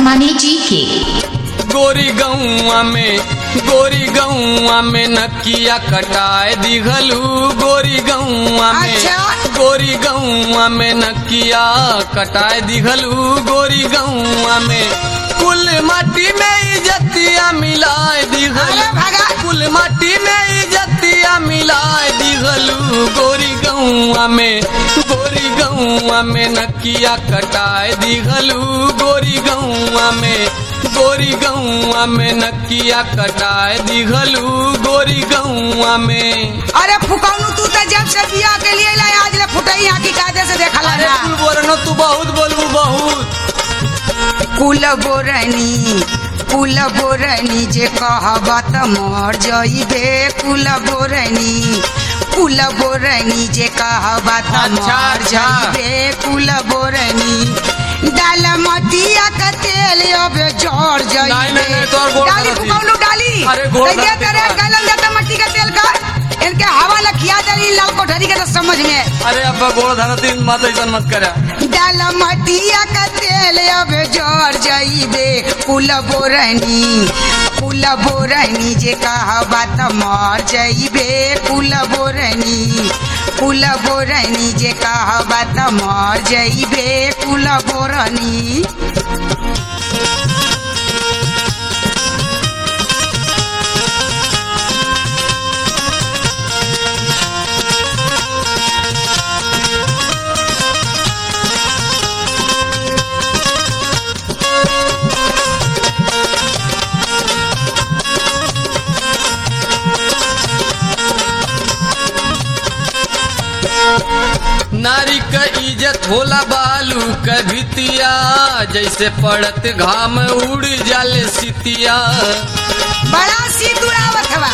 Armani जी के गोरी गौआ में गोरी गौआ में नकिया कटाए दिघलू गोरी गौआ में अच्छा। गोरी गौआ में नकिया कटाए दिघलू गोरी गौआ में कुल माटी में इजतिया मिलाए अरे दिघलू भगा। कुल माटी में इजतिया मिलाए दिघलू गोरी गौआ में गोरी गौआ में नकिया कटाए दिघलू गोरी गौआ में गोरी गौआ में नकिया कटाए दिघलू गोरी गौआ में अरे फुकौनू तू तो जब से बिया के लिए लाए आज ले फुटई यहाँ की कायदे से देखा अरे ना तू बोलनो तू बहुत बोलबू बहुत कुल बोरनी कुल बोरनी जे कहबा त मर जइबे कुल बोरनी कुल बोरनी जे कहबा त अच्छा, मर अच्छा। जइबे कुल बोरनी डाल मटिया का तेल अब जड़ जइबे नहीं, नहीं, नहीं, तोहर गोड़ डाली धरती। फुकौनू डाली अरे गोड़ कैसे धरती तेरे तोहर। गलन जाता मट्टी का तेल का इनके हवा लखिया दली लाल कोठरी के तो समझ में अरे अब्बा गोड़ धरती मत ऐसा मत करा डाल मटिया का तेल अब जोर जाइबे कुल बोरनी कुल बोरनी जे कहबा त मर जाइबे कुल बोरनी कुल बोरनी जे कहबा त मर जाइबे कुल बोरनी नारी का इज्जत होला बालू का भितिया जैसे पड़त घाम उड़ जाले सितिया बड़ा सिंदूरावत हवा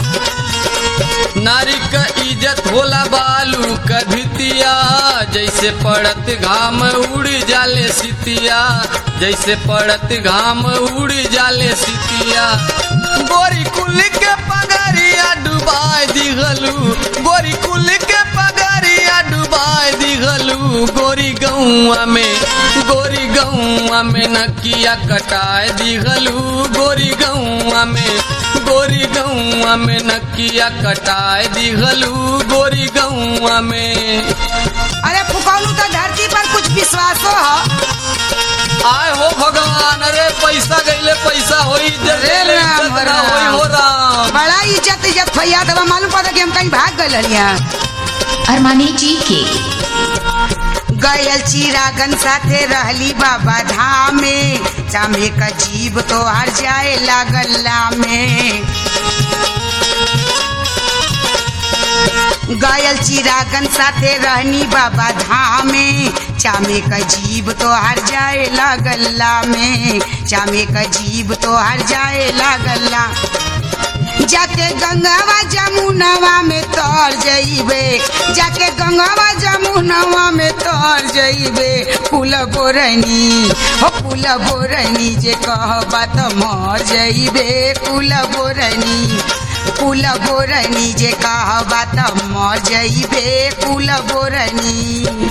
नारी का इज्जत होला बालू का भितिया जैसे पड़त घाम उड़ जाले सितिया जैसे पड़त घाम उड़ जाले सितिया गोरी कुल के पगरिया डुबाए दिघलू गोरी कुल के पगरिया डुबाए दिघलू गोरी गौआ में गोरी गौआ में नकिया कटाए दिघलू गोरी गौआ में गोरी गौआ में नकिया कटाए दिघलू गोरी गौआ में अरे फुकौनू तो धरती पर कुछ विश्वासो है आय हो भगवान अरे पैसा गईले पैसा होई अरे राम, इज्जत ना होई राम। हो राम बड़ा इज्जत इज्जत भैया तो मालूम पड़ा कि हम कहीं भाग गए हलिया अरमानी जी के गयल चिरागन साथे रहली बाबा धाम में चामे का जीव तो हर जाए लागल्ला में गयल चिरागन साथे रहनी बाबा धाम में चामे का जीव तो हर जाए लागल्ला में चामे का जीव तो हर जाए लागल्ला जाके गंगावा जमुनवा में तर जइबे जाके गंगावा जमुनवा में तर जइबे कुल बोरनी हो कुल बोरनी जे कहबा त मर जइबे कुल बोरनी कुल बोरनी जे कहबा त मर जइबे कुल बोरनी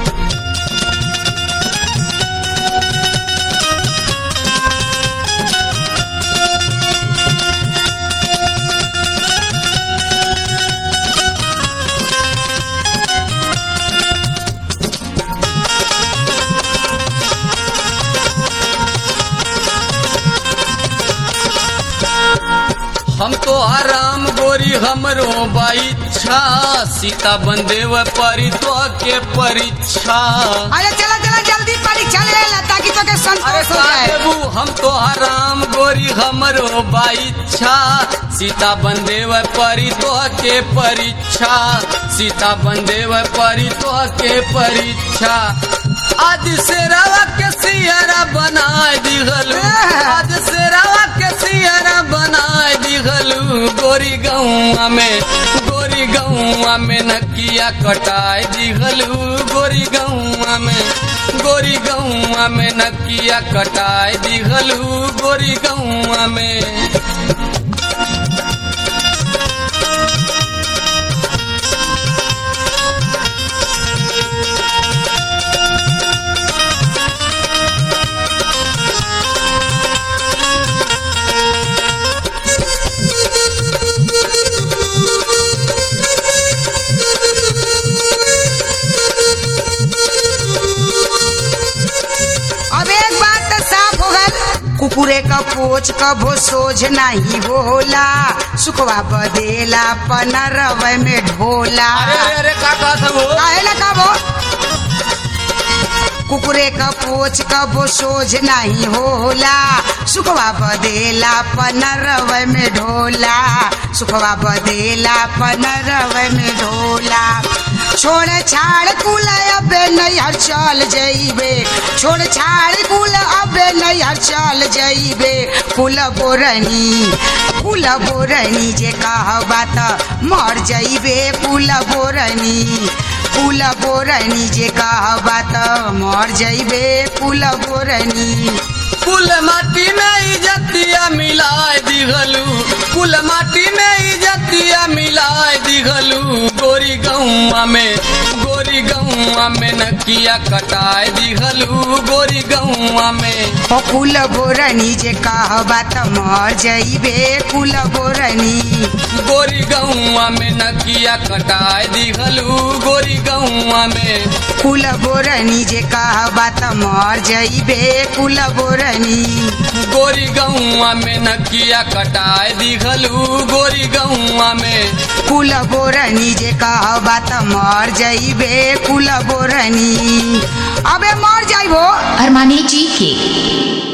हम तो आराम गोरी हमरो बाइच्छा सीता बंदेव परी तो के परीक्षा अरे चला चला जल्दी परीक्षा ले ला ताकि तो के अरे संतोष हो का जाए देबू हम तो आराम गोरी हमरो बाइच्छा सीता बंदेव परी तो के परीक्षा सीता बंदेव परी तो के परीक्षा आज से रवा के सियरा बनाए दिघलू आज से रवा के सियरा बनाए दिघलू गोरी गौआ में गोरी गौआ में नकिया कटाए दिघलू गोरी गौआ में गोरी गौआ में नकिया कटाए दिघलू गोरी गौआ में कुकुरे क पोच कभो सोझ नहीं होला सुखवा बदेला पनरव में ढोला अरे अरे अरे का कहत हो काहे ना कबो कुकुरे क पोच कबो सोझ नहीं होला सुखवा बदेला पनरव में ढोला सुखवा बदेला पनरव में ढोला छोड़ छाड़ कुल अबे नैहर चल जइबे छोड़ छाड़ कुल अबे नैहर चल जइबे कुल बोरनी कुल बोरनी जे कहबा त मर जइबे कुल बोरनी कुल बोरनी जे कहबा त मर जइबे कुल बोरनी कुल माटी में इजतिया मिलाए दिघलू कुल माटी में इजतिया मिलाए दिघलू गोरी गौआ में गोरी गौआ में नकिया कटाए दिघलू गोरी गौआ में ओ कुल बोरनी जे कहबा त मर जइबे कुल बोरनी गोरी गौआ में नकिया कटाए दिघलू गोरी गौआ में कुल बोरनी जे कहबा त मर जइबे कुल बोरनी गोरी गौआ में नकिया कटाए दिघलू गोरी गौआ में कुल बोरनी जे कहबा त मर जइबे कुल बोरनी अबे मर जाइबो अरमानी जी के